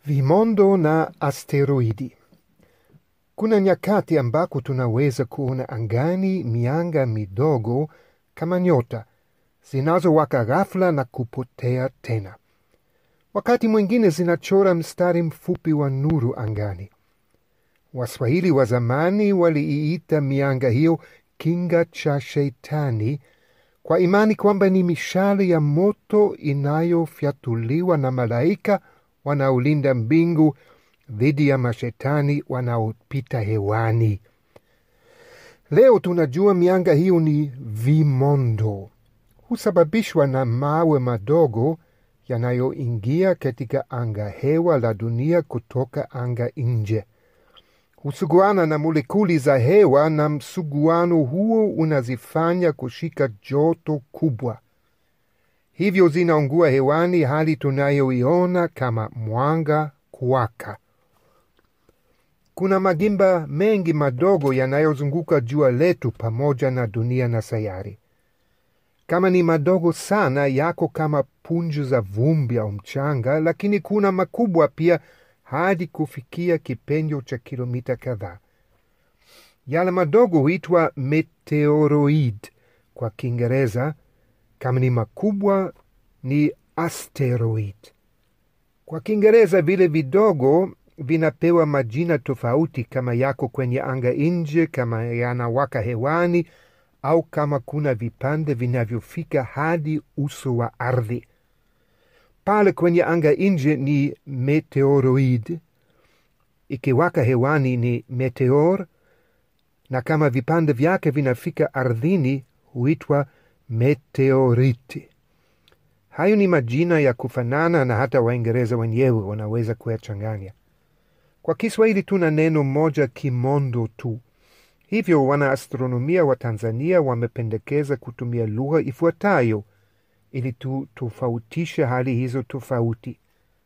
Vimondo na asteroidi. Kuna nyakati ambako tunaweza kuona angani mianga midogo kama nyota zinazowaka ghafla na kupotea tena. Wakati mwingine zinachora mstari mfupi wa nuru angani. Waswahili wa zamani waliiita mianga hiyo kinga cha Sheitani kwa imani kwamba ni mishale ya moto inayofyatuliwa na malaika wanaolinda mbingu dhidi ya mashetani wanaopita hewani. Leo tunajua mianga hiyo ni vimondo, husababishwa na mawe madogo yanayoingia katika anga hewa la dunia kutoka anga nje. Husuguana na molekuli za hewa, na msuguano huo unazifanya kushika joto kubwa, hivyo zinaungua hewani, hali tunayoiona kama mwanga kuwaka. Kuna magimba mengi madogo yanayozunguka jua letu pamoja na dunia na sayari. Kama ni madogo sana, yako kama punju za vumbi au mchanga, lakini kuna makubwa pia hadi kufikia kipenyo cha kilomita kadhaa. Yale madogo huitwa meteoroid kwa Kiingereza. Kama ni makubwa ni asteroid. Kwa Kiingereza vile vidogo vinapewa majina tofauti, kama yako kwenye anga nje, kama yanawaka hewani, au kama kuna vipande vinavyofika hadi uso wa ardhi. Pale kwenye anga nje ni meteoroid, ikiwaka hewani ni meteor, na kama vipande vyake vinafika ardhini huitwa meteoriti. Hayo ni majina ya kufanana na hata Waingereza wenyewe wanaweza kuyachanganya. Kwa Kiswahili tuna neno moja kimondo tu, hivyo wanaastronomia wa Tanzania wamependekeza kutumia lugha ifuatayo ili tutofautishe hali hizo tofauti.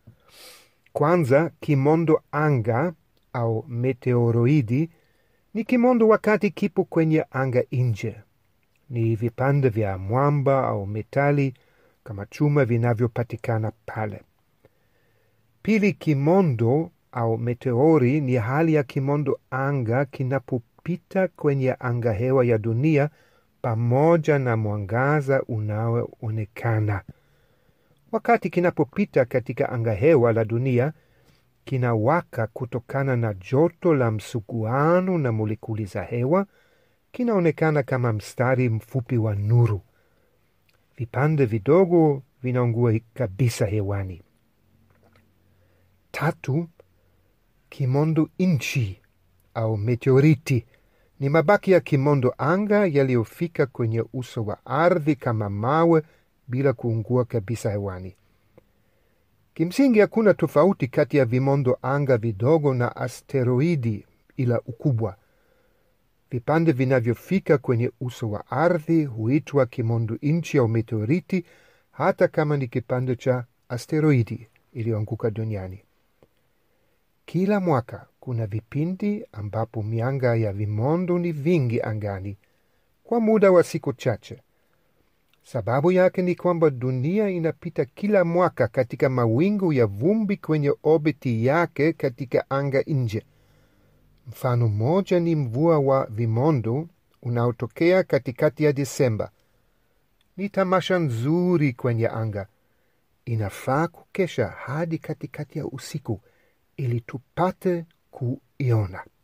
Kwanza, kimondo anga au meteoroidi ni kimondo wakati kipo kwenye anga nje. Ni vipande vya mwamba au metali kama chuma vinavyopatikana pale. Pili, kimondo au meteori ni hali ya kimondo anga kinapopita kwenye anga hewa ya dunia pamoja na mwangaza unaoonekana. Wakati kinapopita katika anga hewa la dunia, kinawaka kutokana na joto la msuguano na molekuli za hewa, kinaonekana kama mstari mfupi wa nuru. Vipande vidogo vinaungua kabisa hewani. Tatu, kimondo inchi au meteoriti ni mabaki ya kimondo anga yaliyofika kwenye uso wa ardhi kama mawe bila kuungua kabisa hewani. Kimsingi hakuna tofauti kati ya vimondo anga vidogo na asteroidi, ila ukubwa. Vipande vinavyofika kwenye uso wa ardhi huitwa kimondo inchi au meteoriti, hata kama ni kipande cha asteroidi iliyoanguka duniani. Kila mwaka kuna vipindi ambapo mianga ya vimondo ni vingi angani kwa muda wa siku chache. Sababu yake ni kwamba dunia inapita kila mwaka katika mawingu ya vumbi kwenye obiti yake katika anga nje. Mfano mmoja ni mvua wa vimondo unaotokea katikati ya Disemba. Ni tamasha nzuri kwenye anga, inafaa kukesha hadi katikati ya usiku ili tupate kuiona.